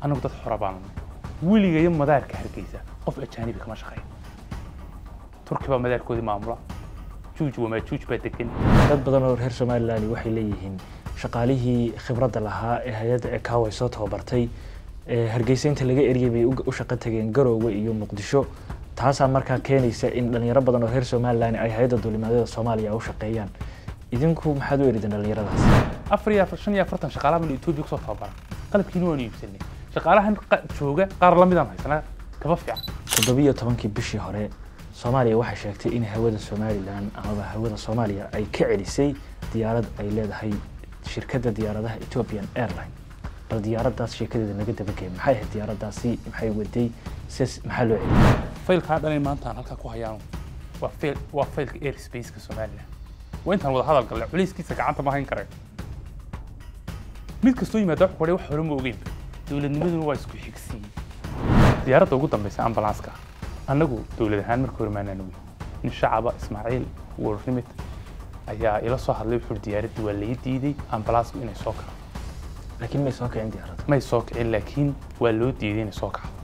annagu dad xora baanu weligayo madaarka hargeysa qof ajaanibi kama shaqeyn turki baa madaarkoodii maamula juuj wamaajuuj baa degan dad badan oo reer somalilan waxay leeyihiin shaqaalihii khibradda lahaa ee hay-adda ekawa soo tababartay ee hargeysa inta laga eryay bay u shaqo tageen garoowe iyo muqdisho taasaa markaa keenaysa in dhalinyaro badan oo reer somalilan ay hay-adda duulimaadyada soomaaliya u shaqeeyaan idinku maxaad u erideen dhalinyaradaas afar iyo afar shan iyo afartan shaqaalaha banu etoobiya kusoo tababaran qalabkiina waanu iibsanay shaqaalahan qa- jooga qaar la midaan haysanaa kaba fiican toddobiyo tobankii bishii hore soomaaliya waxay sheegtay in hawada somalilan amaba hawada soomaaliya ay ka celisay diyaarad ay leedahay shirkadda diyaaradaha ethiopian airline bal diyaaraddaas sheekadeeda naga dabagey maxay ahayd diyaaraddaasi maxay waday ses maxaa loo celiyay faylkaa dhan maanta aan halkaa ku hayaan waa fail waa faylka airspace-ka somalilan waa intaan wada hadal galnay culayskiisa gacanta ma hayn karayn mid kastoo yimaada wuxuu kudhay wax hore ma ogeyn dowladnimaduna waa isku xigsiiyey diyaaradda ugu dambaysa ambulanska annagu dowlad ahaan markii hore maanaan ogeyn nin shacaba ismaaciil warrimid ayaa ila soo hadlay wuxuu yidhi diyaaraddii waa laii diiday ambalansku inay soo kacdo laakiin may soo kicin diyaaradda may soo kicin laakiin waa loo diiday inay soo kacdo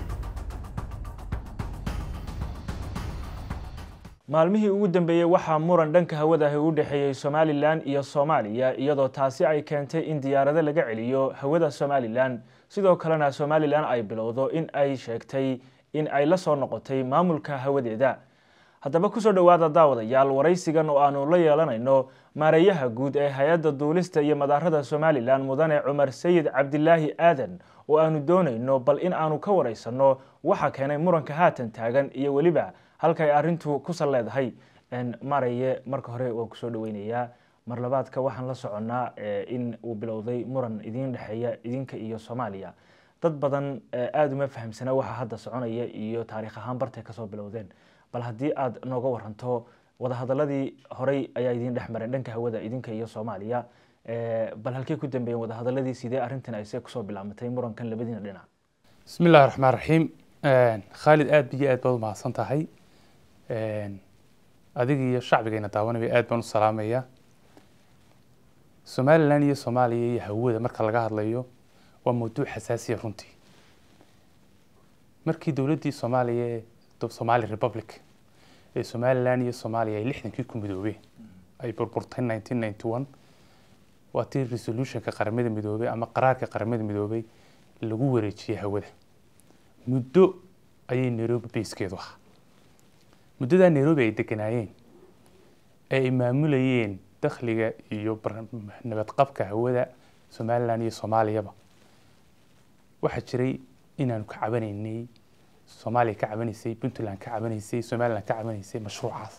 maalmihii ugu dambeeyey waxaa muran dhanka hawada ahi u dhexeeyey somalilan iyo soomaaliya iyadoo taasi ay keentay in diyaarado laga celiyo hawada somalilan sidoo kalena somalilan ay bilowdo in ay sheegtay in ay la soo noqotay maamulka hawadeeda haddaba kusoo dhowaada daawadayaal waraysigan oo aanu la yeelanayno maareeyaha guud ee hay-adda duulista iyo madaarada somalilan mudane cumar sayid cabdilaahi aadan oo aanu doonayno bal in aanu ka waraysanno waxa keenay muranka haatan taagan iyo weliba halka ay arrintu ku sal leedahay maraye marka hore waan kusoo dhaweynayaa mar labaadka waxaan la soconnaa in uu bilowday muran idiin dhexeeya idinka iyo soomaaliya dad badan aada uma fahamsana waxa hadda soconaya iyo taariikh ahaan bartay kasoo bilowdeen bal haddii aad nooga waranto wadahadaladii horey ayaa idiin dhex mareen dhanka hawada idinka iyo soomaaliya bal halkey ku dambeeyeen wadahadaladii sidee arrintan ayse kusoo bilaamatay murankan labadiina dhinac bismi illahi raxmaan raxiim khaalid aad biyo aad baad u mahadsan tahay adiga iyo shacbigayna daawanaya aad baan u salaamaya somalilan iyo soomaaliya iyo hawada marka laga hadlayo waa mawduuc xasaasiya runtii markii dowladdii soomaaliya ee somali republic ee somalilan iyo soomaaliya ay lixdankii ku midoobeen ay burburtay nineteen ninety one waa tii resolutionka qaramada midoobey ama qaraarka qaramada midoobey lagu wareejiyey hawada muddo ayay nairobi bayskeedu ahaa muddadaa nairobi ay deganaayeen ee ay maamulayeen dakhliga iyo nabadqabka hawada somalilan iyo soomaaliyaba waxaa jiray inaanu ka cabanaynay soomaaliya ka cabanaysay puntland ka cabanaysay somaliland ka cabanaysay mashruucaas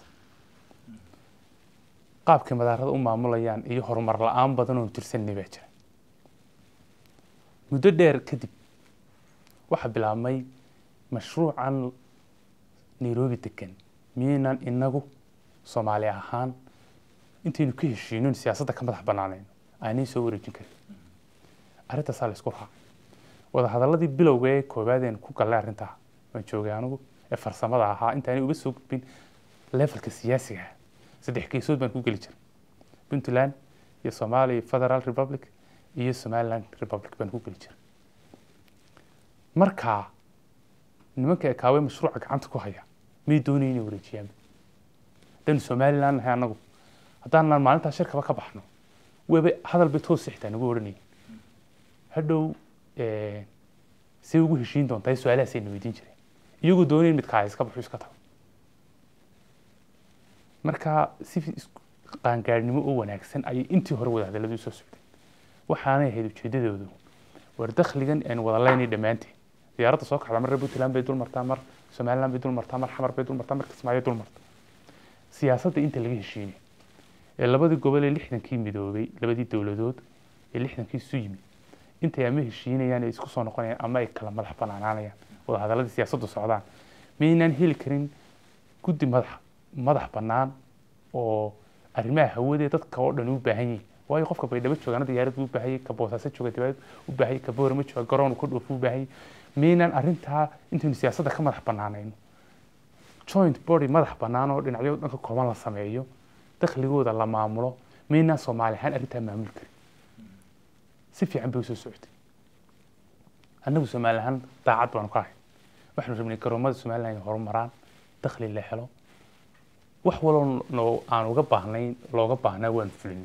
qaabkay madaarada u maamulayaan iyo horumar la-aan badan oon tirsanay baa jira muddo dheer kadib waxaa bilaabmay mashruucan nairobi degan miyaynan inagu soomaali ahaan intaynu ka heshiinin siyaasadda ka madax banaanayno aanay soo wareejin karin arrintaasaa la isku raacay wadahadaladii bilowga ee koowaadeen ku gallay arrintaa waan joogay anigu ee farsamada ahaa intaanay uga soo gudbin levelka siyaasiga saddex geesood baan ku geli jiray puntland iyo somalia federal republic iyo somaliland republic baan ku geli jiray markaa nimanka ekaaway mashruuca gacanta ku haya may doonaya inay wareejiyaan haddaynu somaliland nahay annagu haddaanan maalintaa shirkaba ka baxno weba hadal bay toos xitaa nagu odhanayeen hadhow say ugu heshiin doontaa su-aalahaasayna weydiin jireen iyagoo doonayn midkaa iska baxo iska tago marka si qaangaadhnimo oo wanaagsan ayay intii hore wada hadalladii usoo socdeen waxaanay ahayd ujeedadoodu war dakhligan aynu wada leynay dhammaanteen diyaaradda soo kacda marna puntland bay dul martaa mar somaliland bay dul martaa mar xamar bay dul martaa mar kismaayo dul marta siyaasadda inta laga heshiinay ee labadii gobol ee lixdankii midoobay labadii dowladood ee lixdankii isu yimid intay ama heshiinayaan ee isku soo noqonayaan ama ay kala madax banaanaanayaan wada hadaladii siyaasaddu socdaan maynaan heli karin guddi madax madax bannaan oo arrimaha hawadee dadka oo dhan u baahan yihin waayo qofka baydhabo joogana diyaarad buu u baahanyay ka boosaaso jooga dibaad u baahanyay ka boorama jooga garoon ka dhoofu u baahanyay maynaan arrintaa intaynu siyaasadda ka madax bannaanayno joint body madax bannaan oo dhinacyo dhanka kooban la sameeyo dakhligooda la maamulo maynaan soomaali ahaan arrintaa maamuli karin si fiican bay usoo socotay annagu somali ahaan daacad baanu ka ahay waxaanu rabnay garoomada somaliland inay horumaraan dakhli la helo wax waloo no aan uga baahnayn looga baahnaa waanu fulinay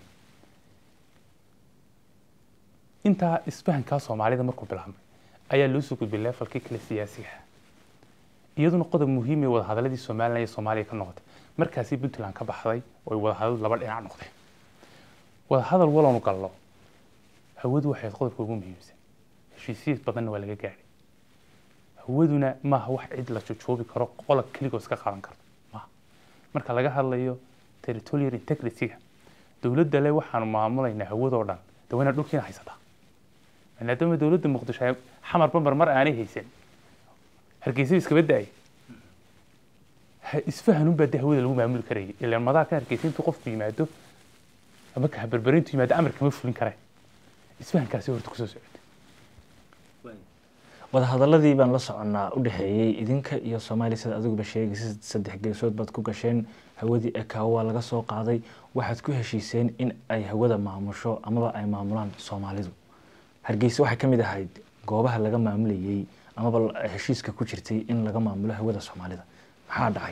intaa isfahankaa soomaalida markuu bilaabmay ayaa loo soo gudbay leefalkii kale siyaasiga ah iyaduna qodob muhiim ee wadahadaladii somalilan iyo soomaaliya ka noqotay markaasi puntland ka baxday oo ay wadahadaladu laba dhinac noqdeen wadahadal waloonu gallo hawadu waxay qodobka ugu muhiimsan heshiisiis badanna waa laga gaadhay hawaduna maaha wax cid la jojoobi karo qola keligoo iska qaadan karto maaha marka laga hadlayo territorial integrity-ga dowladda le waxaanu maamulaynaa hawadoo dhan dawayna dhulkiina haysataa maadaama dowladda muqdisho ay xamar bambar mar aanay haysan hargeysa iskaba da-ay isfahanunbaa de hawada lagu maamuli karayay ilaan madaa ka hargeysa intuu qofku yimaado ama ka haberberintu yimaado amar kama fulin kareen isfahankaasi horta kusoo socotay wadahadaladii baan la soconnaa u dhexeeyey idinka iyo soomaaliya sida adiguba sheegaysa saddex geesood baad ku gasheen hawadii ekaawo waa laga soo qaaday waxaad ku heshiiseen in ay hawada maamusho amaba ay maamulaan soomaalidu hargeysa waxay ka mid ahayd goobaha laga maamulayey amaba heshiiska ku jirtay in laga maamulo hawada soomaalida maxaa dhacay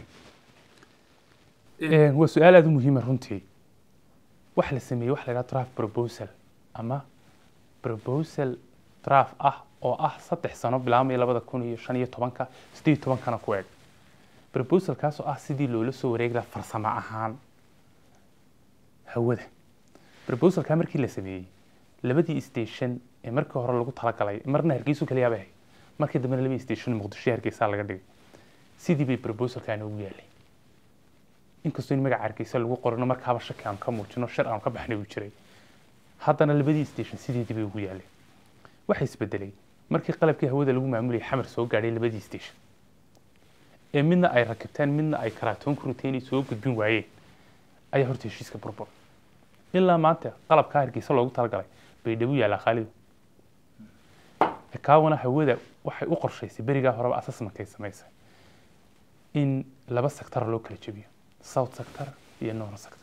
waa su-aal aada u muhiima runtii waxa la sameeyey waxa la yidhaha draft proposal ama proposal draft ah oo ah saddex sano bilaabmaya labada kun iyo shan iyo tobanka siddeed iyo tobankana ku eg proposalkaas oo ah sidii loola soo wareegi lahaa farsamo ahaan hawada proposalkaa markii la sameeyey labadii station ee markii hore lagu talagalay marna hargeysu kaliyaa bay ahayd markii dambena labadii station muqdisho hargeysaa laga dhigay sidii bay proposalkaana ugu yaalay inkastoo in magaca hargeysa lagu qorino markaaba shaki aan ka muujino shar aan ka baxnay uu jiray haddana labadii station sideedii bay ugu yaalay waxa isbedelay markii qalabkii hawada lagu maamulayay xamar soo gaadhay labadii station ee midna ay rakibteen midna ay karaatoon ku riteen inay soo gudbin waayeen ayaa horta heshiiska burbur ilaa maanta qalabkaa hargeysa loogu talagalay bay dhawu yaalaa khaalidu ekaawana hawada waxay u qorshaysay berigaa horeba assessmentkay samaysay in laba sector loo kala jebiyo south sector iyo north sector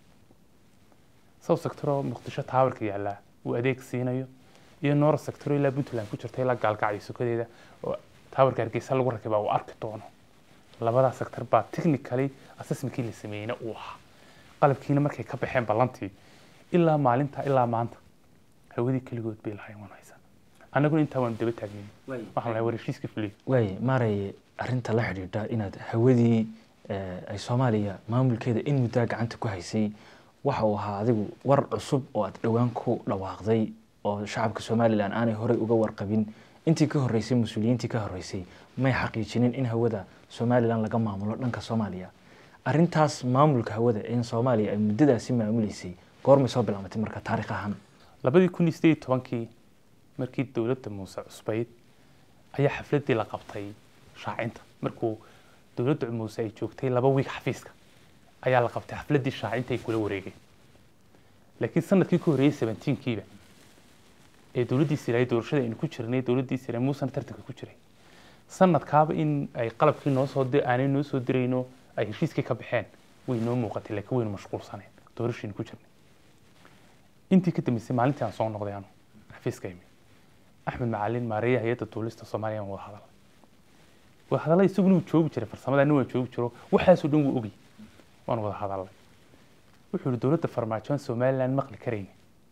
south sector oo muqdisho taawarka yaallaa uu adeeg siinayo iyo north sector oo ilaa puntland ku jirta ilaa gaalgacyo sukadeeda oo taawarka hargeysa lagu rakibaa uu arki doono labadaa sector baa technically assessmentkii la sameeyeyna uu ahaa qalabkiina markay ka baxeen ballantii ilaa maalinta ilaa maanta hawadii keligood bay lahayn waan haysan annaguna intaa waanu daba taagnayn waxaan lahay war heshiiska fuliyo waay maaraya arrinta la xidhiidha inaad hawadii ay soomaaliya maamulkeeda in muddaa gacanta ku haysay waxa uu ahaa adigu war cusub oo aad dhowaan ku dhawaaqday oo shacabka somalilan aanay horey uga warqabin intii ka horreysay mas-uuliyiintii ka horreysay may xaqiijinin in hawada somalilan laga maamulo dhanka soomaaliya arrintaas maamulka hawada in soomaaliya ay muddadaasi maamuleysay goormay soo bilaabatay marka taarikh ahaan labadii kun iyo sideed iyo tobankii markii dowladda muuse cusbayd ayaa xafladdii la qabtay shaacinta markuu dowladda muuse ay joogtay laba wiig xafiiska ayaa la qabtay xafladdii shaacinta ay kula wareegeen laakiin sanadkii ka horreeyey seventeenkiiba ee dowladdii siraay doorashada aynu ku jirnay dowladdii siraay muusena tartanka ku jiray sanadkaaba in ay qalabkii noo soo aanay noo soo dirayno ay heshiiskii ka baxeen way noo muuqatay laakiin waynu mashquulsaneen doorashaynu ku jirnay intii ka dambeysay maalintii aan soo noqday anu xafiiska imi axmed macalin maareeya hay-adda duulista soomaaliya aan wada hadalay wada hadalay isaguna wuu joogi jiray farsamada anna waan joogi jiro waxaasoo dhan wuu ogay waan wada hadalay wuxuu yihi dowladda farmaajo aan somaliland maqli karayn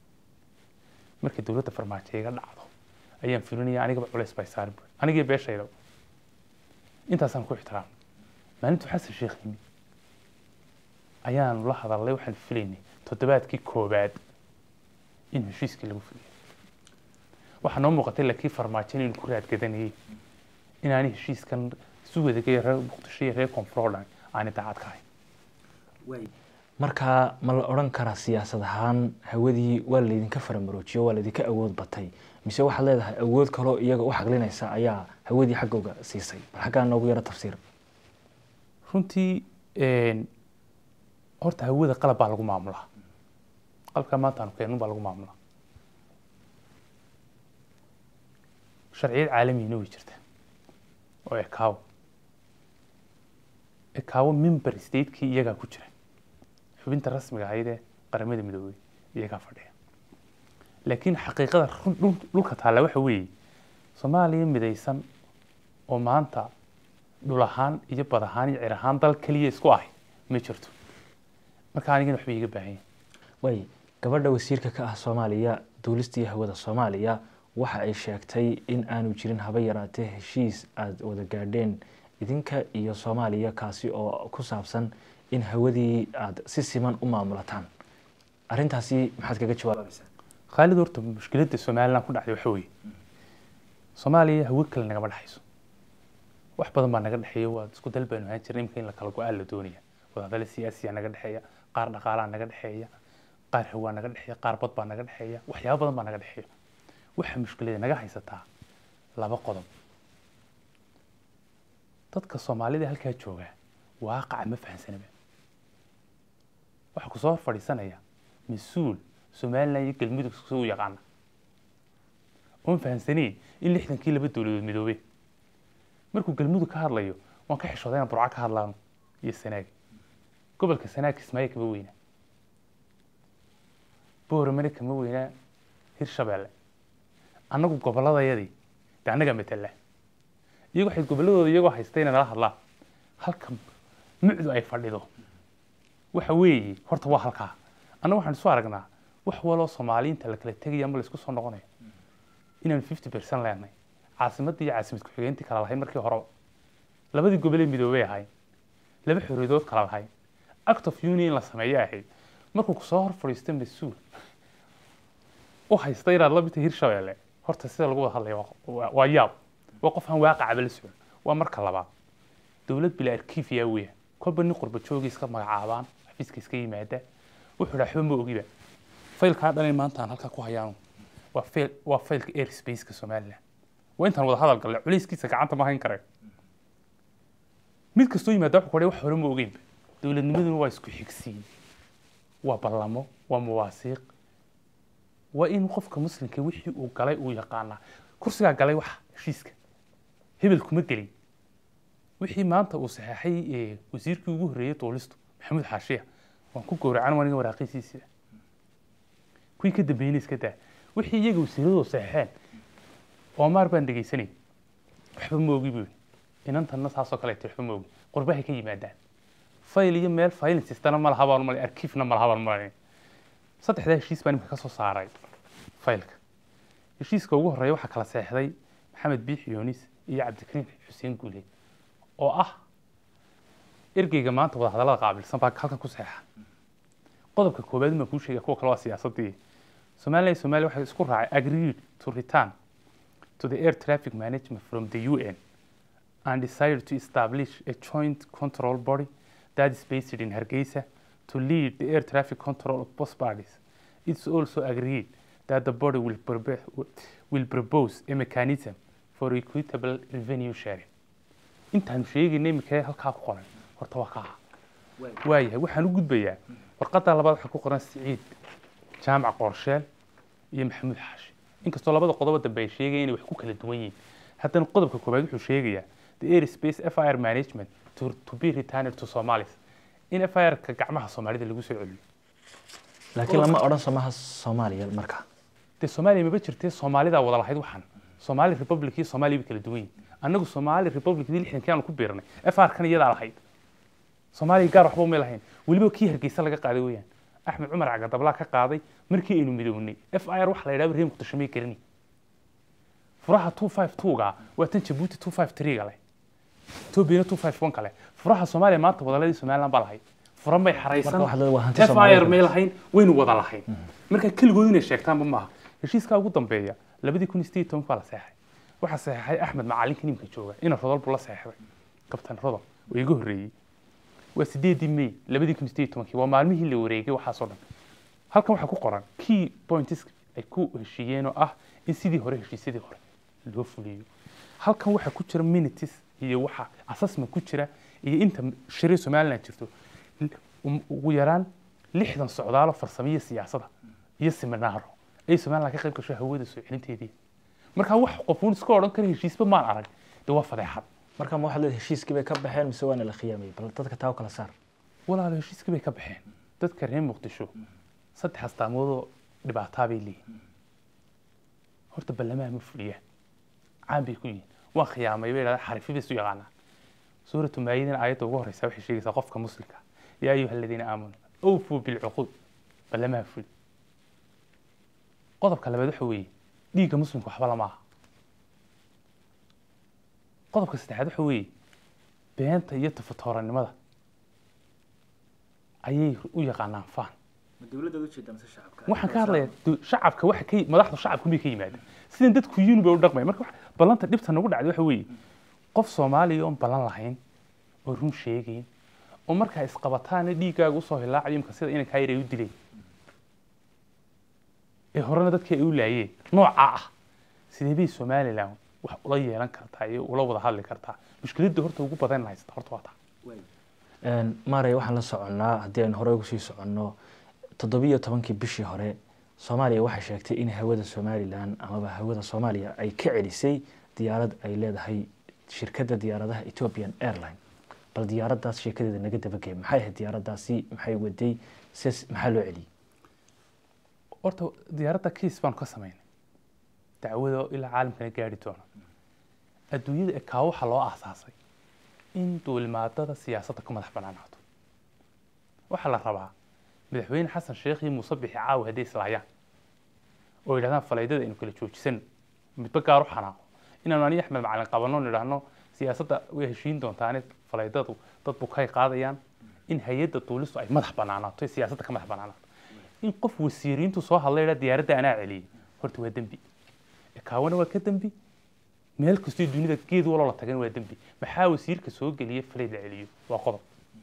markay dowladda farmaajo iga dhacdo ayaan filinaya anigaba culays bay saarin bu anigii beeshayda intaasaan ku ixtiraam maalintu xasan sheekh yimi ayaanu la hadalnay waxaan filaynay toddobaadkii koobaad in heshiiskii lagu fuliyo waxaa noo muuqatay laakiin farmaajo inaynu ku raadgadanayay inaanay heshiiskan isu wadagay reer muqdisho iyo reer koonfur oo dhan aanay daacad ka ahayn markaa ma la odhan karaa siyaasad ahaan hawadii waa laydinka faramaroojiyo waa laydinka awood batay mise waxaad leedahay awood kaloo iyaga u xaqlinaysa ayaa hawadii xaggooga siisay bal xaggaa noogu yaro tafsiir runtii horta hawada qalab baa lagu maamulaa qalabkaa maanta aanu keenun baa lagu maamulaa sharciyad caalamiyina way jirta oo ekaawo ekaawo member statekii iyagaa ku jira xubinta rasmiga ahayd ee qaramada midoobey iyagaa fadhiya laakiin xaqiiqada dhulka taalla waxa weeye soomaaliya midaysan oo maanta dhul ahaan iyo bad ahaan iyo cir ahaan dal keliya isku ahay ma jirto marka anigana waxba iiga baahan yahay way gabadha wasiirka ka ah soomaaliya duulistii hawada soomaaliya waxa ay sheegtay in aanu jirin haba yaraatee heshiis aada wada gaadheen idinka iyo soomaaliya kaasi oo ku saabsan in hawadii aada si siman u maamulataan arrintaasi maxaad kaga jawaabaysaa khaalid horta mushkiladda somalilan ku dhacday waxa weeye soomaaliya hawo kale nagama dhexayso wax badan baa naga dhexeeya waa isku dal baynu ahaan jirnay imika in la kala go-aan la doonaya wadahadale siyaasiya naga dhexeeya qaar dhaqaalaa naga dhexeeya qaar hawaa naga dhexeeya qaar bad baa naga dhexeeya waxyaabo badan baa naga dhexeeya waxa mushkilada naga haysataa laba qodob dadka soomaalida halkaa jooga waaqaca ma fahansanaba waxaa kusoo hor fadhiisanaya mas-uul somalilan iyo galmudug suu yaqaana oon fahansaneen in lixdankii laba dowladood midoobe markuu galmudug ka hadlayo waan ka xishooday inaan burco ka hadlaano iyo sanaag gobolka sanaag kismaayo kama weynaa booramane kama weynaa hirshabeelle annagu gobolladayadii de annagaa matala iyago waxay gobolladooda iyagoo haysta inay nala hadlaan halka mucdu ay fadhido waxa weeye horta waa halkaa annaga waxaan isu aragnaa wax waloo soomaaliyiinta la kala tegaya ama la isku soo noqonayo inaanu fifty percent leenahay caasimadda iyo caasimad ku-xigeentii kala lahayn markii horeba labadii gobolee midoobay ahayn laba xorriyadood kala lahayn act of union la sameeyo ahayd markuu kusoo hor fadhiisto mas-uul u haysta inaad la midta hirshabeelle horta sida lagu wada hadlaya waa- waa yaab waa qof aan waaqacaba la socon waa marka labaad dowlad bila arkiifiya weya kolba nin qurba joogi iska magacaabaan xafiiska iska yimaada wuxuu dhaa waxba ma ogiba faylkaa dhan in maanta aan halkaa ku hayaanu waa fail waa faylka airspace-ka somaliland waa intaan wada hadal galnay culayskiisa gacanta ma hayn kare mid kastoo yimaada wuxuu ku odhay wax hore ma ogeynba dowladnimaduna waa isku xigsiin waa ballamo waa muwaasiiq waa in qofka muslimka wixii uu galay uu yaqaanaa kursigaa galay wax heshiiska hebel kuma gelin wixii maanta uu saxeexay ee wasiirkii ugu horreeyey duulistu maxamuud xaashiya waan ku gowracan waniga waraaqiisiisa kuwii ka dambeeyeyna iska daa wixii iyaga wasiiradoo saxeexeen oomaar baan dhegaysanay waxba ma ogi buu yidhi inantanna saasoo kale ay waxba ma ogi qurbahay ka yimaadaan fayl iyo meel filing systemna ma laha baan malay arkiifna ma laha baan malay saddexdaa heshiis baan imika ka soo saaray faylka heshiiska ugu horreeya waxaa kala seexday maxamed biixi yoonis iyo cabdikariim xuseen guuleed oo ah ergeyga maanta wada hadallada qaabilsan baa halkan ku seexa qodobka koowaad ma kuu sheegaya kuwa kale waa siyaasadii Somaliland iyo Somalia waxay isku raacay agreed to return to the air traffic management from the UN and decided to establish a joint control body that is based in Hargeisa to lead the air traffic control of both parties. It's also agreed that the body will, probe- will propose a mechanism for equitable revenue sharing. intaan sheegayna imika halkaa ku qoran horta waa kaa waayahay waxaan u gudbayaa warqadda labaad waxaa ku qoran siciid jaamac qorsheel iyo maxamuud xaashi inkastoo labada qodobo dambe ay sheegayaan inay wax ku kala duwan yihiin haddana qodobka koowaad wuxuu sheegayaa the airspace fir management to, to be returned to somalis in firka gacmaha soomaalida lagu soo celiyo laakiin lama odhan somaha soomaaliya markaa dee soomaaliya maba jirtee soomaalidaa wada lahayd waxaan somali republic iyo soomaaliya bay kala duwan yihiin annagu somali republicdii lixdankii aanu ku biirnay fr kan iyadaa lahayd soomaaliya gaar waxba umay lahayn weliba kii hargeysa laga qaaday weeyaan axmed cumar cagadablaa ka qaaday markii aynu midownay fir waxa la yidhahda reer muqdisho may gelini furaha two five two-ga waa tan jabuuti two five three-ga leh etoobiyana two five one kale furaha soomaaliya maanta wadaladii somaliland baa lahayd furan bay xaraysan Marka waxaad leedahay waa hanti fir Soomaaliyeed. may lahayn waynu wada lahayn marka keligood inay sheegtaanba maaha heshiiskaa ugu dambeeya labadii kun iyo sideed iyo tobanka baa la seexay waxaa seexay axmed macalinka nimka jooga ina rodol buu la seexday kabtan rodol oo iga horreeyey waa sideedii may labadii kun iyo sideed iyo tobankii waa maalmihii la wareegay waxaasoo dhan halkan waxaa ku qoran key points ay ku heshiiyeen oo ah in sidii hore heshiisyadii hore loo fuliyo halkan waxaa ku jira minutes iyo waxa assessment ku jira iyo inta shiree somaliland jirto um- ugu yaraan lixdan socdaalo farsamo iyo siyaasada iyo seminaaro ay somaliland ka qayb gasho hawada soo celinteedii marka wax qofuun iska odhan kara heshiisba maan arag dee waa fadeexad marka ma waxaad leedahay heshiiskii bay ka baxeen mise waana la khiyaamay bal dadka taa u kala saar walaalo heshiiskii bay ka baxeen dadka reer muqdisho saddex astaamoodoo dhibaataa bay leeyihin horta ballamaha ma fuliyaan caan bay ku yihiin waan khiyaamay bay idhahdaan xarifi bay isu yaqaanaa suuratu maayidina aayadda ugu horeysa waxay sheegaysaa qofka muslimka yaa ayuha aladiina aamanuu awfuu bilcuquud ballamaha fuli qodobka labaad waxa weeye dhiigga muslimka waxba lama aha qodobka saddexaad waxa weeye beenta iyo tafatooranimada ayay u yaqaanaan faan waxaan ka hadlayaa du- shacabka waxa ka madaxda shacabka miyay ka yimaadeen sidan dadku yiin bay u dhaqmaya marka wax- ballanta dhibta nagu dhacday waxa weeye qof soomaaliya oon ballan lahayn oo run sheegayn oo markaa isqabataana dhiiggaaga usoo hilaacayo imka sida inankaa yar ay u dileen ee horena dadkii ay u laayeen noocaa ah sidee bay somalilan wax ula yeelan kartaa iyo ula wada hadli kartaa mushkiladda horta ugu badan haysta horta waa taa maarey waxaan la soconnaa haddii aynu horey ugu sii soconno toddobiyo tobankii bishii hore soomaaliya waxay sheegtay in hawada somalilan amaba hawada soomaaliya ay ka celisay diyaarad ay leedahay shirkadda diyaaradaha ethiopian airline bal diyaaraddaas sheekadeeda naga dabagey maxay ahayd diyaaraddaasi maxay waday ses maxaa loo celiyey horta diyaaradda kiis baanu ka samaynay dacwada ilaa caalamkana gaari doona adduunyada ekaa waxaa loo aasaasay in duulimaadada siyaasadda ka madax banaanaato waxaa la rabaa madaxweyne xasan sheekh iyo muuse bixi caawi hadday islaayaan oo yidhahdaan falaydada aynu kala joojisano midba gaar u xanaaqo inaanu aniga axmed macalin qabanno nidhaahno siyaasadda way heshiin doontaane falaydadu dad bukay qaadayaan in hay-adda duulistu ay madax banaanaato ee siyaasadda ka madax banaanaato in qof wasiiriintu soo hadlay dhaa diyaaradda anaa celiyey horta waa dembi ekaawana waa ka dembi meel kastoo dunida geed waloo la tagan waa dembi maxaa wasiirka soo geliya falayd la celiyo waa qodob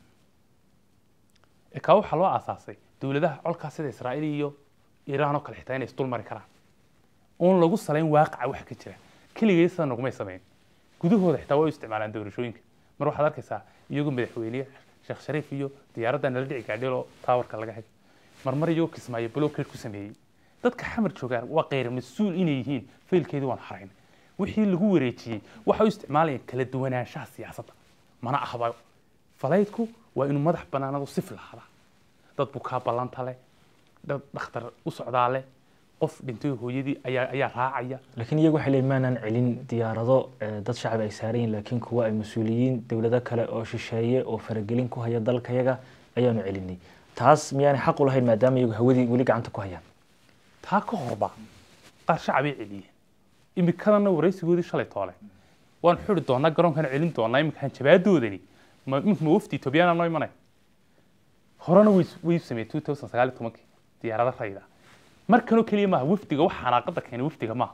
ekaa waxaa loo aasaasay dowladaha colkaa sida israa'iil iyo iiraan oo kale xitaa inay isdul mari karaan oon lagu salayn waaqaca waxa ka jira keligay sida nagumay samayn gudahooda xitaa waa u isticmaalaan doorashooyinka mar waxaad arkaysaa iyagoo madaxweyne sheekh shariif iyo diyaaradda nala dhici gaadhay oo taawarka laga hagay marmar iyagoo kismaayo blokeed ku sameeyey dadka xamar joogaan waa kheyr mas-uul inay yihiin faylkeedii waan xarayn wixii lagu wareejiyey waxa u isticmaalayaan kala duwanaanshaha siyaasadda mana ahba falaydku waa inuu madax banaanadu sif lahaada dad bukaa ballanta leh dad dhakhtar u socdaa leh qof dhintay hooyadii ayaa ayaa raacaya laakiin iyagu waxay leeyihin maanaan celin diyaarado eh, dad shacab ay saaran yihin laakiin kuwa ay mas-uuliyiin dowlado kale oo shisheeye oo faragelin ku haya dalkayaga ayaanu celinay taas miyaanay xaq u lahayn maadaama iyagu hawadii weli gacanta ku hayaan taa ka horba qaar shacabay celiyeen imikadana waraysigoodii shalay toole waan xuri doonaa garoonkana celin doonaa iminkaan jabaadoodani ma imika ma wafdi etoobiyana noo imanay horena way way sameeyey two thousand sagaal iyo tobankii diyaarada rayda markanoo keliya maaha wafdiga wax xanaaqada keenay wafdiga maaha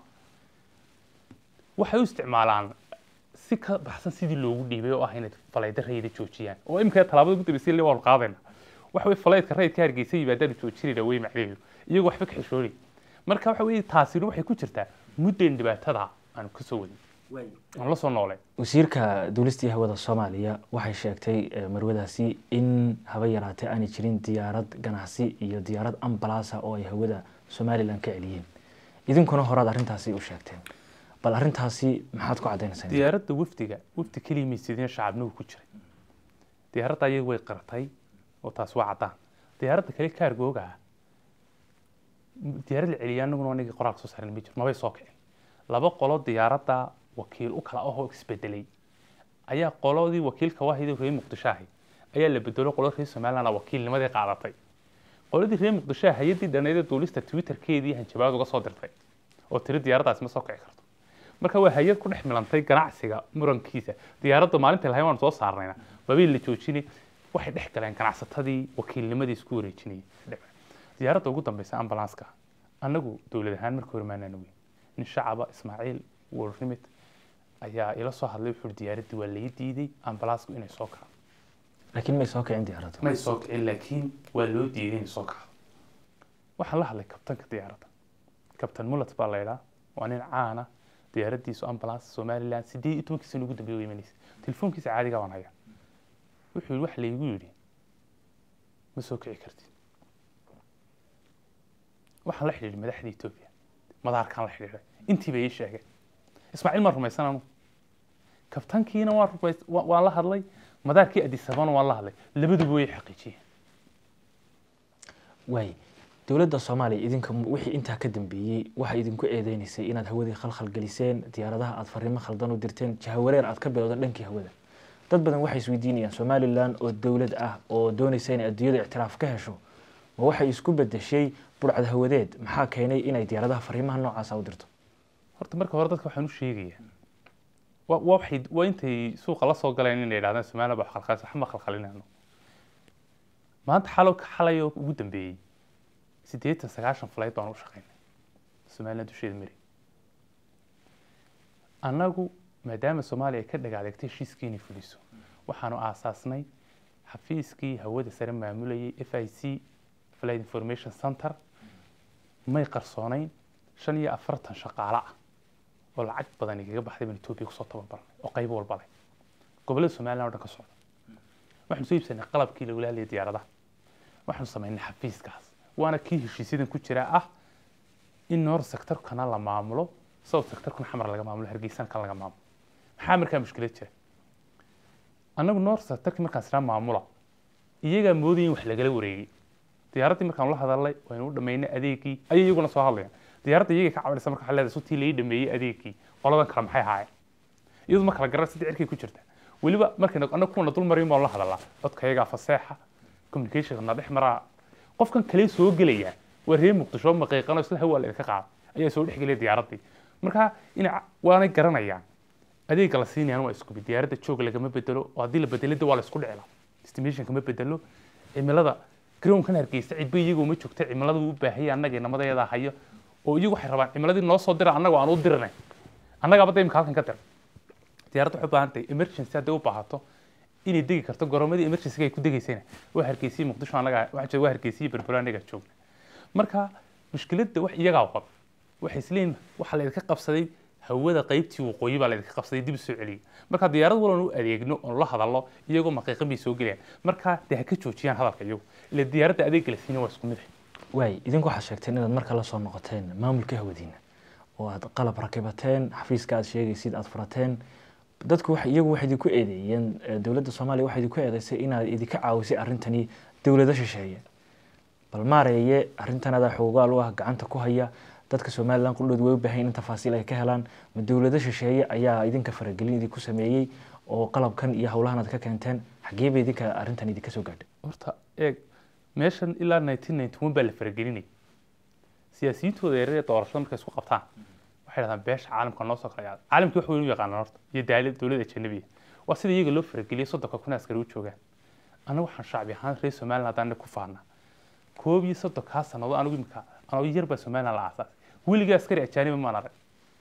waxay u isticmaalaan si ka baxsan sidii loogu dhiibay oo ah inay falayda rayda joojiyaan oo imika tallaabada ugu dambeysay le waanu qaadayna waxa weye falaydka rayidka hargeysa yimaadaanu joojinayna wey macnaheedu iyagoo waxba ka xishoonay marka waxa weye taasina waxay ku jirtaa muddayn dhibaatada aanu ka soo wadin aan la soo noolay wasiirka duulistii hawada soomaaliya waxay sheegtay eh, marwadaasi in haba yaraatee aanay jirin diyaarad ganacsi iyo diyaarad ambalasa oo ay hawada somalilan ka celiyeen idinkuna horaad arrintaasi u sheegteen bal arrintaasi maxaad ku caddaynaysaa diyaaradda wafdiga wafdi keliya maysidina shacabnigu ku jiray diyaaradda ayaga way qaratay oo taas waa caddaan diyaaradda kale kaargooga ah diyaarad la celiya anaguna anagii qoraalka soo saaran ma jiro mabay soo kicin laba qolo diyaaradda wakiil u kala ahoo isbedelay ayaa qoladii wakiilka wahida reer muqdisho ahay ayaa la bedelo qolo reer somaliland ah wakiilnimadii qaadatay qoladii reer muqdisho ah hay-addii dhaneeda duulista twitterkeedii hanjabaad uga soo dirtay oo tiri diyaaraddaasi ma soo kici karto marka waa hay-ad ku dhex milantay ganacsiga murankiisa diyaaradda maalinta lahayn waanu soo saarnayna waabay la joojinay waxay dhex galeen ganacsatadii wakiilnimadii isku wareejinayay diyaaradda ugu dambeysa ambulanska annagu dowlad ahaan markii hore maanaan weyn nin shacaba ismaaciil warrimid ayaa ila soo hadlay wuxuu diyaaraddii waa laga diiday ambalansku inay soo kacdo laakiin may soo kicin diyaaraddu may soo kicin laakiin waa loo diiday inay soo kacdo waxaan la hadlay kabtanka diyaaradda kabtan mulat baa la idhaa waa nin caana diyaaraddiisu ambulance somaliland sideed iyo tobankii sano ugu dambeeya way imanaysa telefoonkiisa caadiga waan hayaa wuxuu yidhi wax laygu yidhi ma soo kici kartid waxaan la xidhiidhay madaxda etoobiya madaarkaan la xidhiidhay intiiba ii sheegeen ismaaciil maan rumaysan anu kabtankiina waan rumays wa- waan la hadlay madaarkii adisabana waan la hadlay labaduba way xaqiijiyeen waay dowladda soomaaliya idinka wixii intaa ka dambeeyey waxay idinku eedeynaysay inaad hawadii khalkhal geliseen diyaaradaha aad fariimo khaldan u dirteen jahawareer aad ka bilowda dhankii hawada dad badan waxay isweydiinayaan somalilan oo dowlad ah oo doonaysa inay adduunyada ictiraaf ka hesho ma waxay isku bedeshay burcad hawadeed maxaa keenay inay diyaaradaha fariimaha noocaasa u dirto horta marka hore dadka waxaan u sheegayaa wa waa waxay waa intay suuqa la soo galeen inay yidhahdaan somaliland baa khalkhalisa waxma khalkhalinayno maanta xalo xalay oo ugu dambeeyey siddeetan sagaashan flight baan u shaqaynay somaliland dusheeda mari annagu maadaama soomaaliya ay ka dhagaadeegtay heshiiskii inay fuliso waxaanu aasaasnay xafiiskii hawada sare maamulayay f i c flight information center may qarsoonayn shan iyo afartan shaqaale ah oo lacag badan igaga baxday baan etoobiya kusoo tababarnay oo qaybo walba leh gobollada somaliland o dhan ka socda waxaanu soo iibsanay qalabkii lagula hadlayay diyaaradaha waxaanu samaynay xafiiskaas waana kii heshiisyadan ku jira ah in noor sectorkana la maamulo south sectorkana xamar laga maamulo hargeysana kan laga maamulo maxaa markaa mushkilad jira annagu noor sectorkii markaan isnaa maamula iyagaa moodaya in wax lagala wareegay diyaaraddii markaan la hadalnay waynu u dhammaynay adeegii ayay iyaguna soo hadlayaan diyaaradda iyaga ka cabanaysa marka waxaa leedahay sutii lai dhameeyey adeegii qoladan kale maxay haayeen iyadu ma kala garan sidii cirkay ku jirta weliba markayna annaga kuwana dul mariyo baan la hadalaa codka iyagaa faseexa communicationka dhex maraa qofkan kale soo gelaya waa reer muqdisho maqiiqano isla hawaa la idinka qaada ayaa soo dhex gelaya diyaaraddii marka in waanay garanayaan adeegga la siinayaan waa isku mid diyaaradda joog lagama bedelo oo haddii la bedelada waa la isku dhicila estimation kama bedelo cimilada grownkan hargeysa cidba iyaga uma joogta cimilada uu u baahaya annaga inamadeeda hayo oo iyagu waxay rabaan cimiladii noo soo dira annaga aan u dirinay annagaaba imika halkan ka dira diyaaradda waxay u baahan tahay emergency hadday u baahato inay degi karto goroomadii emergency ay ku degaysayna waa hargeysiya muqdisho annaga waxa waa hargeysiya berbero annaga joogna marka mushkiladda wax iyagaa qab waxay isleeyihin waxaa la idinka qabsaday hawada qaybtii waqooyi baa la idinka qabsaday dib u soo celiyay marka diyaarad walban u adeegno oon la hadallo iyagoo maqiiqan bay soo gelayaan marka dee ha ka joojiyaan hadalka iyagu ila diyaaradda adeegga la siina waa isku mid waay idinku waxaad sheegteen inaad marka la soo noqoteen maamulka hawadiina oo aad qalab rakibateen xafiiska aad sheegaysid aad furateen dadku iyagu waxay idinku eedeeyeen dowladda soomaaliya waxay idinku eedeysay inaad idinka caawisay arrintani dowlado shisheeye bal maareeye arrintan adaa xoogaal u ah gacanta ku haya dadka somalilan qudhood way u baahan in tafaasiil ay ka helaan ma dowlado shisheeye ayaa idinka faragelin idinku sameeyey oo qalabkan iyo howlahan aad ka keenteen xaggee bay idinka arrintan idinka soo gaadhay horta eeg meeshan ilaa nineteen ninety one baa la faragelinay siyaasiyintooda yareer ee doorashada markay isku qabtaan waxay dhahdaan beesha caalamka noo soo kala yaada caalamkii wax weyn u yaqaanaan horta iyo daalad dowladda ajanabiga waa sida iyaga loo farageliyay soddonka kun askari u joogaan annagu waxaan shacbi ahaan reer somaliland haddaan ku faanaa koob iyo soddonkaa sannadood anigu imika anoo yar baa somaliland la aasaasay weligii askari ajaaniba maan arag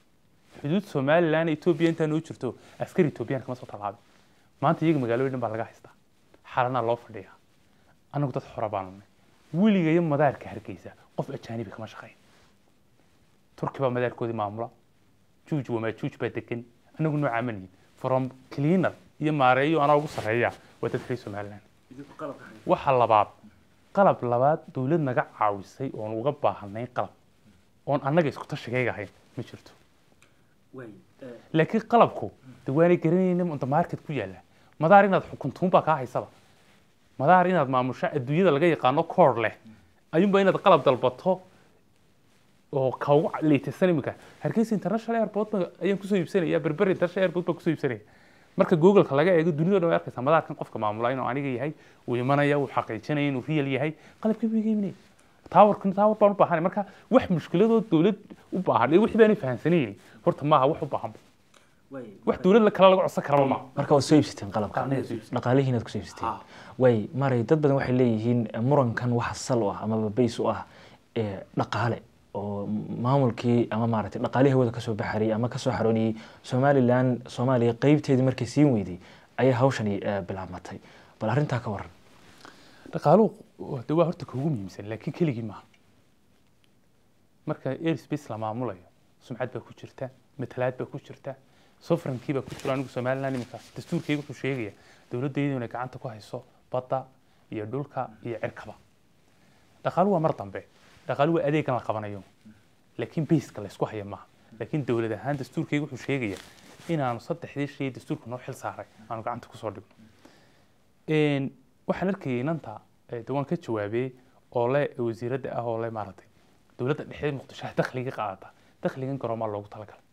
xuduud somaliland etoobiya intaa noo jirto askari etoobiyaan kama soo tallaabin maanta iyaga magaalooyin dhan baa laga haystaa xalanaa loo fadhiyaa anagu dad xora baanu nahay weligayo madaarka hargeysa qof ajaanibi kama shaqayn turki baa madaarkoodii maamula juuj wamaajuuj baa degan anagu noocaa ma nihin from cleaner iyo maareeyo anaa ugu sarreeya waa dad reer somaliland waxa labaad qalab labaad dowlad naga caawisay oon uga baahanay qalab oon annaga isku tashigayga ahayn ma jirto laakiin qalabku de waanay garanayna unta market ku yaalla madaar inaad xukuntuun baa kaa haysaba madaar inaad maamusho adduunyada laga yaqaano koor leh ayuunba inaad qalab dalbato oo kaugu leytasan iminka hargeysa international airport ayaan kusoo iibsanaya berber international airport baan kusoo iibsanaya marka googleka laga eego dunida o dhan way arkaysaa madaarkan qofka maamula inuu aniga yahay uu imanaya uu xaqiijinaya inuu real yahay qalabkii buu iga imanaya taawarkan taawar baan u baahanay marka wax mushkiladoo dowlad u baahan wixii baanay fahansanayni horta maaha wax u baahan wax dowlad kale laga codsan karaba maaha marka waad soo iibsateen qalabka Qalabka soo iibsateen. dhaqaalihiin aad kusoo iibsateen Ah. way maray dad badan waxay leeyihiin murankan waxa sal u ah amaba bays u ah ee dhaqaale oo maamulkii ama maaragtay dhaqaalihii hawada kasoo baxarayay ama kasoo xarooniyey somalilan soomaaliya qeybteedii markay siin weyday ayay hawshani eh, bilaabmatay bal arrintaa ka waran dhaqaaluhu de waa horta kuugu muhiimsan laakiin keligii maaha marka airspace la maamulayo sumcad baa ku jirta matalaad baa ku jirta sovereignty baa ku jira anigu somaliland iminka dastuurkayga wuxuu sheegaya dowladdeedu inay gacanta ku hayso badda iyo dhulka iyo cirkaba dhaqaaluhu waa mar dambe dhaqaaluhu waa adeegan la qabanayo laakiin bayska la isku haya maaha laakiin dowlad ahaan dastuurkayga wuxuu sheegaya inaanu saddexdii shay dastuurka noo xil saaray aanu gacanta kusoo dhigno Een, waxaan arkayay inanta eh, de waan ka jawaabay oo le wasiiradda ah oo le maaragtay dowladda dhexdeed muqdisho dakhliga qaadata dakhligan garoomaa loogu talagalay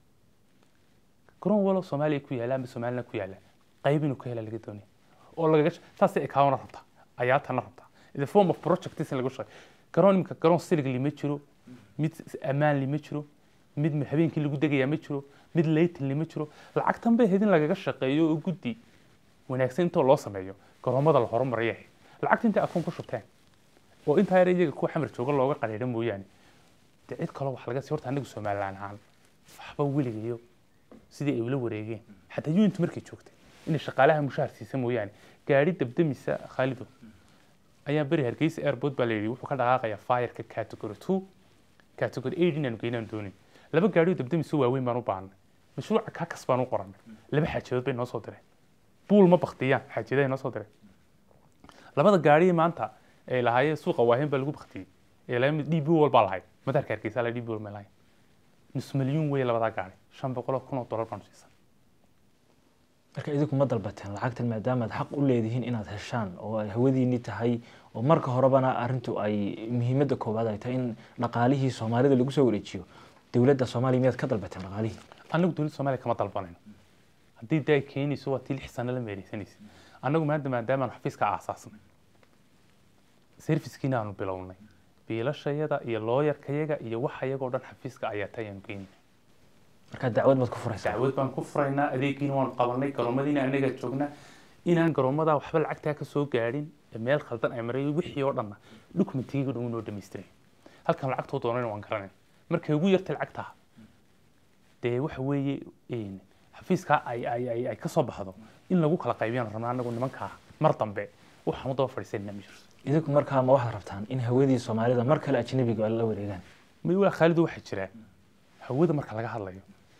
garoon walo soomaaliya ku yaalla ama somaliland ku yaalla qayb inuu ka hela laga doonaya oo lagaga saasay ekaawna rabtaa ayaatana rabtaa the form of projects in lagu shaqeey garoon iminka garoon siligli ma jiro mid ammaanli ma jiro mid habeenkii lagu degayaa ma jiro mid laytinli ma jiro lacagtan bay ahayd in lagaga shaqeeyo oo guddi wanaagsan intoo loo sameeyo garoomada la horumaraya ahayd lacagta intay akoon ku shubteen oo intaa yar iyaga kuwa xamar jooga looga qadhiidha mooyaane dee cid kaloo wax laga sii horta anagu somaliland ahaan waxba weligayo sidii ay ula wareegeen xataa unit markay joogtay inay shaqaalaha mushaar siisa mooyaane gaari dabdamisa khaalido ayaa beri hargeysa airport baa la yidhi wuxuu ka dhaqaaqayaa fireka category two category eight inaanu geynaan doonin laba gaarioo dabdamiso waaweyn baan u baahnay mashruuca kakas baan u qorannay laba xaajadood bay noo soo direen buul ma baktiyaan xaajadahay noo soo direen labada gaari maanta ee lahaayeen suuqa waahen baa lagu baktiyey ee laga mid db wal baa lahayd madaarka hargeysa la db wal ma lahayn nus milyuun wey labadaa gaari shan boqol oo kun oo dollar baanu siisan marka idinku ma dalbateen lacagtan maadaama aad xaq u leedihiin inaad heshaan oo ay hawadiinii tahay oo marka horebana arrintu ay muhiimadda koowaad ay tahay in dhaqaalihii soomaalida lagu soo wareejiyo dowladda soomaaliya miyaad ka dalbateen dhaqaalihii annagu dowladda soomaaliya kama dalbanayno haddii daa keenayso waa tii lix sano la meereysanaysa annagu maanta maadaamaanu xafiiska aasaasnay servicekiina aanu bilownay biilashayada iyo looyarkayaga iyo waxayagoo dhan xafiiska ayaa tayaanu geynay marka dacwad baad ku furaysaa dacwad baan ku furaynaa adeegiina waanu qabanay garoomadiina anaga joognaa inaan garoomada waxba lacagtaa ka soo gaadhin ee meel khaldan ay maray wixii oo dhanna dokumentigiga dhan noo dhamaystiray halkan lacagtoo doonayna waan garanay markay ugu yartay lacagtaa dee waxa weeye xafiiskaa ay ay ay ay ka soo baxdo in lagu kala qaybiyaan rabnaa anagu nimankaa mar dambe waxaan u daba fadhiisanina ma jirto idinku markaa ma waxaad rabtaan in hawadii soomaalida mar kale ajnabiga la wareegaan may waa khaalidu waxaa jira hawada marka laga hadlayo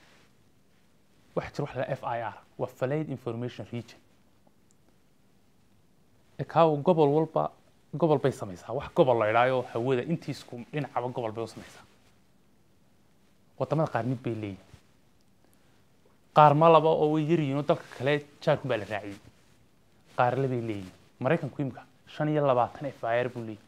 waxaa jira waxa la f i r waa falaid information region ekaawo gobol walba gobol bay samaysaa wax gobol la idhaayo hawada intiisku dhinacaba gobol bay u samaysaa wadamada qaar mid bay leeyihin qaar ma laba oo way yaryihiin oo dalka kale jaarkun baa la raaciyey qaar labay leeyihin maraykanku imika shan iyo labaatan f i r buu leeyahy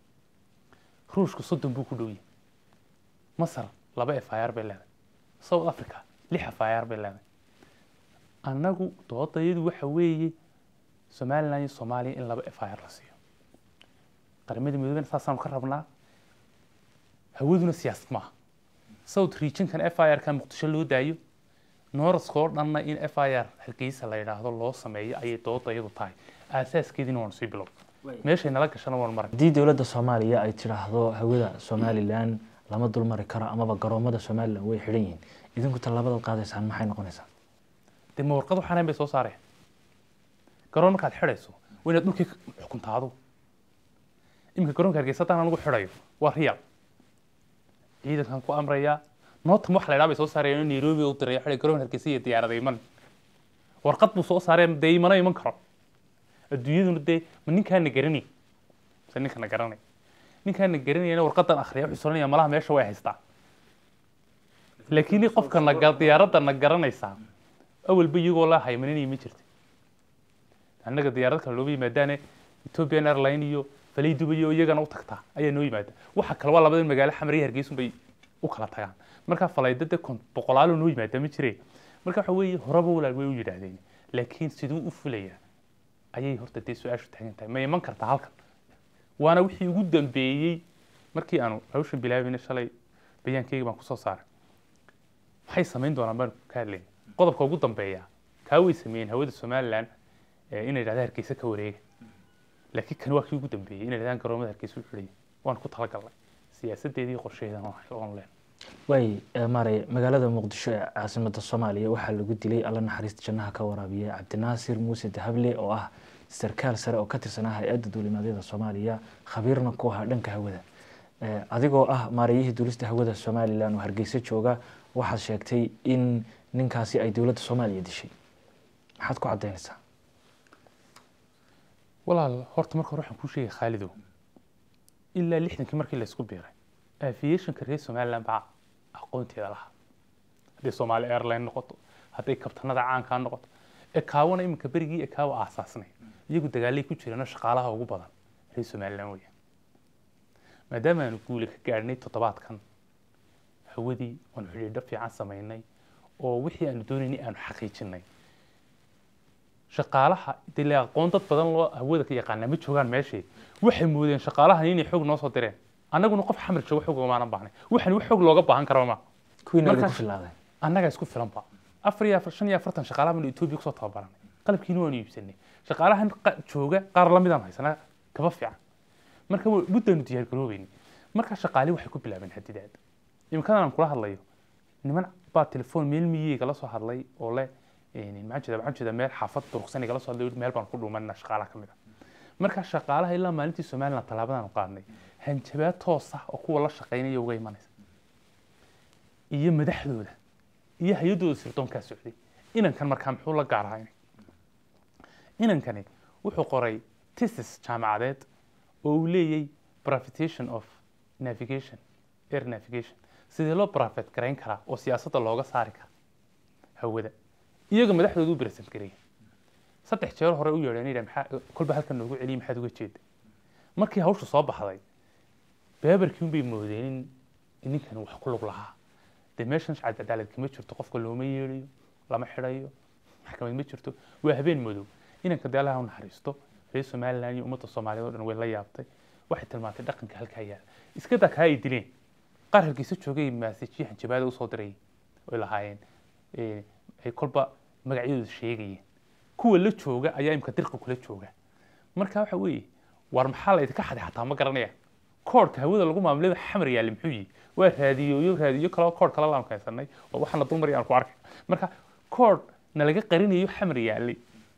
ruushku soddon buu ku dhow yahay masar laba f i r bay leedahay south africa lix f i r bay leedahay annagu doodayadu waxa weeye somaliland iyo soomaaliya in laba f i r la siiyo qaramada midoobena saasaanu ka rabnaa hawaduna siyaasad maaha south regionkan f i r ka muqdisho loo daayo noorska oo dhanna in f i r hargeysa la yidhaahdo loo sameeyo ayay doodayadu tahay aasaaskeediina waanu sii bilow meeshay nala gashana waanu maray haddii dowladda soomaaliya ay tidhaahdo hawada somalilan lama dulmari karo amaba garoomada somalilan way xidhan yihiin idinku tallaabadaad qaadaysaan maxay noqonaysaa dee ma warqad waxaan bay soo saareen garoon markaad xidhayso waa inaad dhulkii xukuntaado iminka garoonka hargeysa haddaan anigu xidhayo waa riyal ciidankan ku amrayaa nootam wax la idhaa bay soo saareen oo nairobi u diray xidhay garoon hargeysa iyo diyaarada iman warqad buu soo saareen dee imana iman karo adduunyaduna dee ma ninkaana garanay mise ninkana garanay ninkaana garanayana warqadan akhriya wuxuu soranaya malaha meesha way haystaa laakiin qofka naga diyaaradda na garanaysaa awalba iyagoo la haymaninaya ma jirta annaga diyaarad kale looba yimaadaane ethiopian airline iyo falay dubay oo iyagana u tagtaa ayaa noo yimaada waxa kale waa labada magaalo xamar iyo hargeysun bay u kala tagaan marka falaydada kon boqolaalo noo yimaada ma jireen marka waxa weeye horeba walaal way u yidhaahdeen laakiin siduu u fulayaa ayay horta dee su-aashu taagan tahay ma iman kartaa halkan waana wixii ugu dambeeyey markii aanu hawshan bilaabayna shalay bayaankeyga baan kusoo saaray maxay samayn doonaan baan ka hadlayna qodobka ugu dambeeya kaa way sameeyeen hawada somaliland inay yidhahda hargeysa ka wareega laakiin kani waa kii ugu dambeeyey inay yidhahdaan garoomada hargeysa u xidhaya waan ku talagalnay siyaasadeedii qorsheheedan oon leen waay maaray magaalada muqdisho ee caasimada soomaaliya waxaa lagu dilay alla naxariista jannaha ka waraabiya cabdinaasir muuse dahable oo ah sarkaal sare oo ka tirsanaa hay-adda duulimaadyada soomaaliya khabiirna ku ahaa dhanka hawada adigoo ah maarayihii duulista hawada somalilan oo hargeysa jooga waxaad sheegtay in ninkaasi ay dowladda soomaaliya dishay maxaad ku caddaynaysaa walaal horta marka hore waxaan kuu sheegay khaalidow ilaa lixdankii markii laysku biiray aviationka reer somaliland baa aqoonteeda lahaa hadday soomaali airline noqoto hadday kabtanada caankaa noqoto ekaawana iminka berigii ekaawa aasaasnay iyagu dagaalay ku jireenoo shaqaalaha ugu badan reer somaliland weeyaan maadaama aanu guuli ka gaadhnay toddobaadkan hawadii oonu xidhiidho fiican samaynay oo wixii aanu doonaynay aanu xaqiijinay shaqaalaha dee aqoon dad badan loo hawada ka yaqaanaa ma joogaan meeshii waxay moodeen shaqaalahan inay xog noo soo direen annaguna qof xamar jooga xog umaanan baahnay waxan wax xog looga baahan karo ma kuwiina Marka- ku filaaday annagaa isku filanba afar iyo afar shan iyo afartan shaqaalaha baanu etoobiya kusoo tababaranay qalabkiina waanu iibsanay shaqaalahan qa- jooga qaar la midaan haysanaa kaba fiican marka wa- muddaanu diyaar garoobeynay marka shaqaali waxay ku bilaabeen hadidaad imikadan aan kula hadlayo niman baa telefoon meel miyeyga la soo hadlay oo le maxaan jeeda waxaan jeeda meel xaafad durugsan igala soo hadlay meel baan ku dhuumanina shaqaalaha ka mid ah marka shaqaalaha ilaa maalintii somaliland tallaabadaanu qaadnay hanjabaad toos ah oo kuwa la shaqaynaya uga imanaysa iyo madaxdooda iyo hay-adooda sirdoonkaa socday inankan markaa muxuu la gaar ahaa inankani wuxuu qoray thesis jaamacadeed oo uu leeyay profitation of navigation air navigation sidee loo profit garayn karaa oo siyaasadda looga saari kara hawada iyaga madaxdooda u berasan gareeyay saddex jeer hore u yeedheen yidhaha maxaa kolba halkan noogu celiyay maxaad uga jeeda markii hawshu soo baxday beebarkii unbay moodeen in ninkan wax ku lug lahaa dee meeshan shacab cadaalad kama jirto qofka looma yeedhayo lama xidhayo maxkamad ma jirto waa habeen madow inanka dee allaha u naxariisto reer somaliland iyo ummadda soomaaliyeed oo dhan way la yaabtay waxay tilmaantay dhaqanka halkaa yaala iska daa kaa ay dileen qaar hargeysa joogay maasajyo hanjabaada usoo dirayay oy lahaayeen eh, ay kolba magacyadooda sheegayeen kuwa la jooga ayaa imka dirqa kula jooga marka waxa weeye war maxaa la idinka xaday xataa ma garanayaan koodhka hawada lagu maamulada xamar yaali muxuu yihi waa raadiyoyo raadiyo kaloo koodh kale laan keensanay oo waxaana dulmari aan ku arkay marka koodh nalaga qarinayo xamar yaali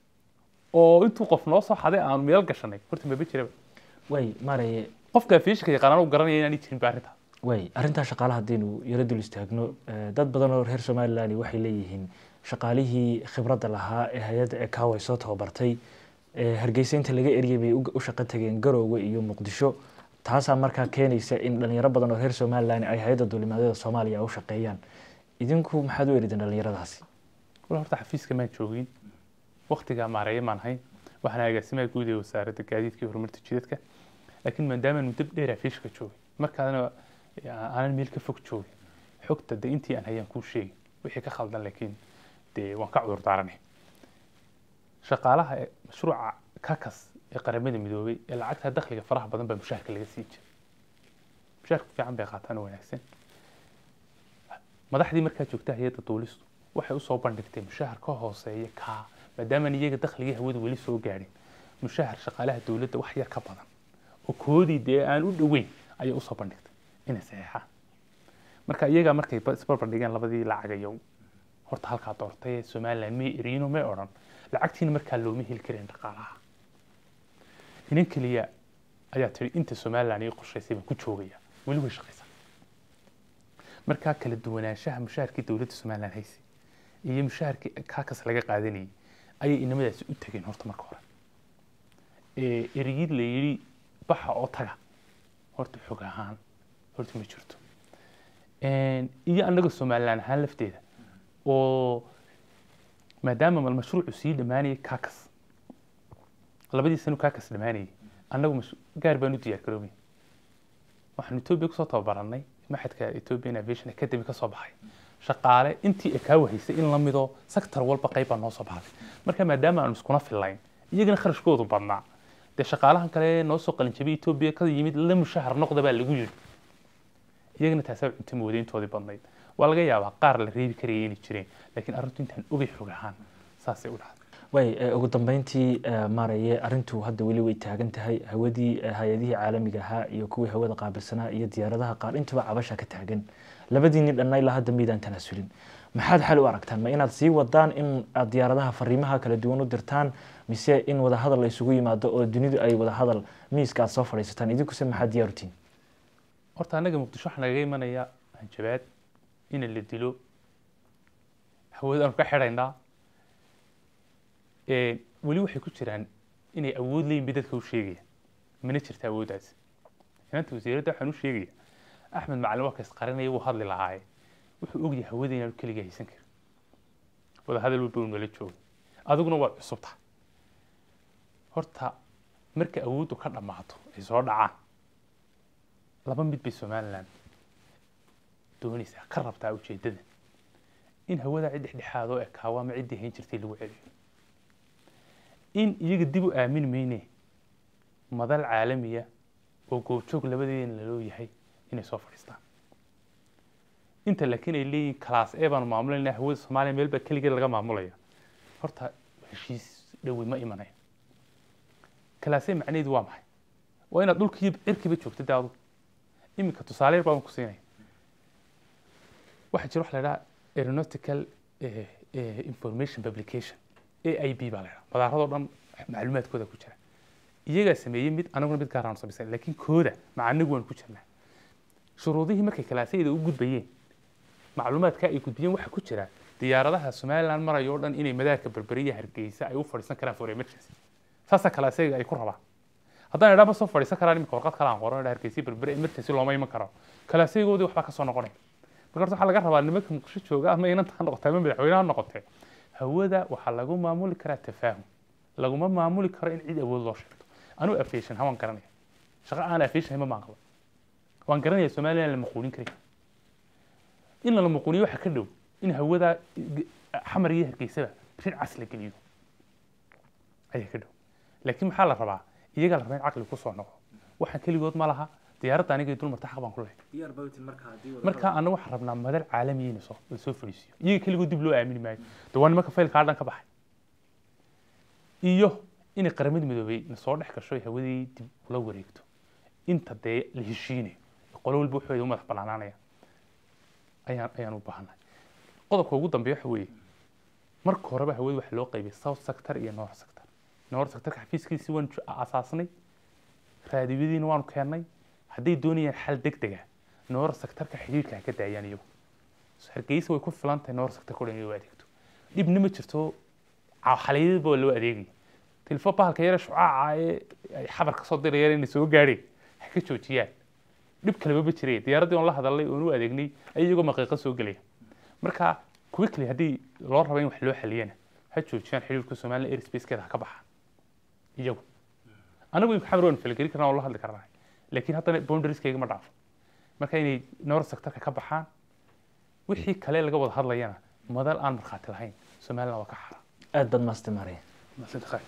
oo intuu qof noo soo xaday aanu meel gashanay horta maba jiraba way maaraye qofka afiishka yaqaanana u garanaya inaanay jirin ba arrinta way arrintaa shaqaalaha haddaynu yaro dul istaagno eh, dad badan oo reer somaliland waxay leeyihiin shaqaalihii khibradda lahaa ee hay-adda ekaw ay soo tababartay eh, hargeysa inta laga eryay bay u u shaqo tageen garoowe iyo muqdisho taasaa markaa keenaysa in dhalinyaro badan oo reer somaliland ay hay-adda duulimaadyada soomaaliya u shaqeeyaan idinku maxaad u erideen dhalinyaradaasi wala horta xafiiska maan joogin waktigaa maareeya maan hayn waxaan agaasimaha guud ee wasaaradda gaadiidka iyo horumarta jidadka laakiin maadaama muddo dheer xafiiska joogay markaadana aanan meel ka fog joogin xogta de intii aan hayaan kuu sheegin wixii ka khaldan laakiin dee waan ka cudur daaranay shaqaalaha ee mashruuca kakas ee qaramada midoobay ee lacagta dakhliga faraha badan baa mushaharka laga sii jiray mushaharka fiican bay qaataan oo wanaagsan madaxdii markaa joogta hay-adda duulistu waxay usoo bandhigtay mushahar ka hooseeya kaa maadaamaan iyaga dakhligii hawada weli soo gaadhin mushahar shaqaalaha dowladda wax yar ka badan oo koodii dee aan u dhoweyn ayay usoo bandhigtay inay saxeexaan marka iyagaa markay ba- isbarbardhigeen labadii lacagayow horta halkaa doortay ee somaliland may eriino may odhan lacagtiina markaa looma heli karin dhaqaalaha inan keliya ayaa tiri inta somaliland ii qorshaysay baan ku joogaya weli way shaqaysaa markaa kala duwanaanshaha mushaharkii dowladda somaliland haysay iyo mushaharkii kaakas laga qaadanayay ayay inamadaasi u tageen horta marka hore ee ereyid la yidhi baxa oo taga horta xog ahaan horta ma jirto Een, iyo annaga somaliland ahaan lafteeda oo maadaama mal mashruucu sii dhammaanayay kaakas labadii sano kaakas dhammaanayay annagu mash- gaar baan u diyaar garoobay waxaanu etoobiya kusoo tababarannay maxadka ethiopian aviation academy ka soo baxay shaqaale intii ay kaa wahaysay in la mido sector walba qayb baa noo soo baxday marka maadaama aanu iskuna fillayn iyagana kharashkoodu badnaa dee shaqaalahan kale noo soo qalinjabay etoobiya ka yimid la mushahar noqda baa lagu yidhi iyagana taasaa cunto mooday intoodii badnayd waa laga yaabaa qaar la reebi karaya inay jireen laakiin arrintu intaan ogay xog ahaan saasay u dhacday way eh, ugu dambeyntii eh, maaraye arrintu hadda weli way taagan tahay hawadii eh, hay-adihii caalamiga ahaa iyo kuwii hawada qaabilsanaa iyo diyaaradaha qaar intuba cabasha ka taagan labadiinni dhanna ilaa hadda miydaan tanaasulin maxaad xal u aragtaan ma inaad sii wadaan in aad diyaaradaha fariimaha kala duwan u dirtaan mise in wadahadal la isugu yimaado oo dunidu ay wadahadal miiska aad soo fadhiisataan idinkuse maxaad diyaarutiin horta annaga muqdisho waxaa nagaga imanaya hanjabaad in la dilo hawadaanu ka xidhaynaa Ee, weli waxay ku jiraan inay awood leeyihin bay dadka u sheegaya mana jirta awooddaasi inanta wasiiradda waxaan u sheegaya axmed macalin waa ka isqarinaya wuu hadli lahaaye wuxuu ogyahay hawada inaanu keliga haysan karin wadahadal walba uu nala joogay adiguna waad cusub tahay horta marka awooddu ka dhammaato ay soo dhacaan laba mid bay somalilan doonaysaa ka rabtaa ujeeddada in hawada cid dhexdhexaad oo ekaawo ama ciddii hayn jirtay lagu celiyo in iyaga dib u aamini mayne madal caalamiya oo goobjoog labadeedana laloo yahay inay soo fadhiistaan inta laakiin ay leeyihiin kalaas ee baanu maamulayna hawada soomaaliya meel baa keligeed laga maamulaya horta heshiis dhowi ma imanayo kalaasee macnaheedu waa maxay waa inaad dhulkiiyo cirkiiba joogto de adu iminka tusaale yar baan ku siinaya waxaa jira waxa la idhaha aeronautical information publication a i b baa la idhaha madaaradoo dhan macluumaadkooda ku jira iyagaa sameeyey mid anaguna mid gaaraan samaysan laakiin kooda maca anagu waan ku jirnaa shuruudihii markay kalaasayada u gudbayeen macluumaadka ay gudbiyeen waxaa ku jira diyaaradaha somaliland marayo oo dhan inay madaarka berberiya hargeysa ay u fadhiisan karaan for emergency saasaa kalaasayga ay ku rabaan haddaan idhaa ma soo fadhiisan karaan iminka warqad kale aan qoran idhaa hargeysa berbere emergency looma iman karo kalaasaygoodii waxbaa ka soo noqonaya marka horta waxaa laga rabaa nimanka muqdisho jooga ama inanta ha noqotee ama madaxweyne ha noqotee hawada waxaa lagu maamuli karaa tafaahum laguma maamuli karo in cid awood loo sheegto anuu aviation ha waan garanaya shaqo aan aviation ma maaqlo waan garanaya somaliland la maquulin kari in lala maquuliyo waxaa ka dhow in hawada xamar iyo hargeysaba rid cas la geliyo ayaa ka dhow laakiin maxaa la rabaa iyagaa la rabaa in caqli kusoo noqdo waxaan keligood ma laha diyaaradda aniga dul marta xaq baan ku lehay markaa ana waxaan rabnaa madal caalamiya in lasoo fadhiisiyo iyaga keligood dib loo aamini maayo de waa nimanka faylkaa dhan ka baxay iyo inay qaramada midoobay nasoo dhex gasho ay hawadii dib ula wareegto inta dee la heshiinayo qolo walba waxooda u madax banaanaanaya ayaan ayaan u baahanay qodobka ugu dambeeya waxa weeye marka horeba hawada waxa loo qaybay south sector iyo north sector north sectorka xafiiskiisii waan asaasnay raadiyadiina waanu keennay hadday doonayaan xal deg dega north sectorka xidhiirka ha ka daayaan iyagu hargeysa way ku filan tahay north sectorka o dhan inay u adeegto dhibna ma jirto xalayadaba waa loo adeegaya tilfo bahalka yare shucaaca ee ay xabar ka soo dirayaan inay soo gaadheen ha ka joojiyaan dhib kaleba ma jireen diyaaraddii oon la hadalnay oon u adeegnay ay iyagoo maqiiqa soo gelaya marka quickly haddii loo rabo in wax loo xaliyana ha joojiyaan xiriirka somaliland airspacekeeda ha ka baxaan iyagu anagu imka xamar waan falgeli karnaa oo la hadli karnaa laakiin haddana boundarieska ma dhaafo marka inay north sectorka ka baxaan wixii kale laga wada hadlayana madal aan markhaati lahayn somaliland waa ka xara aad baad maasti maaraya maasanta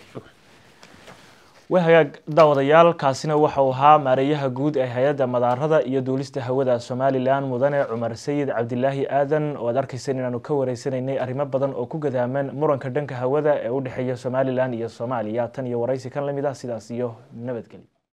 way hagaag daawadayaal kaasina waxa uu ahaa maareeyaha guud ee hay-adda madaarada iyo duulista hawada somalilan mudane cumar sayid cabdilaahi aadan oo aad arkayseen inaanu ka wareysanaynay arrimo badan oo ku gadaaman muranka dhanka hawada ee u dhexeeya somalilan iyo soomaaliya tan iyo waraysi kan lamid ah sidaas iyo nabadgelyo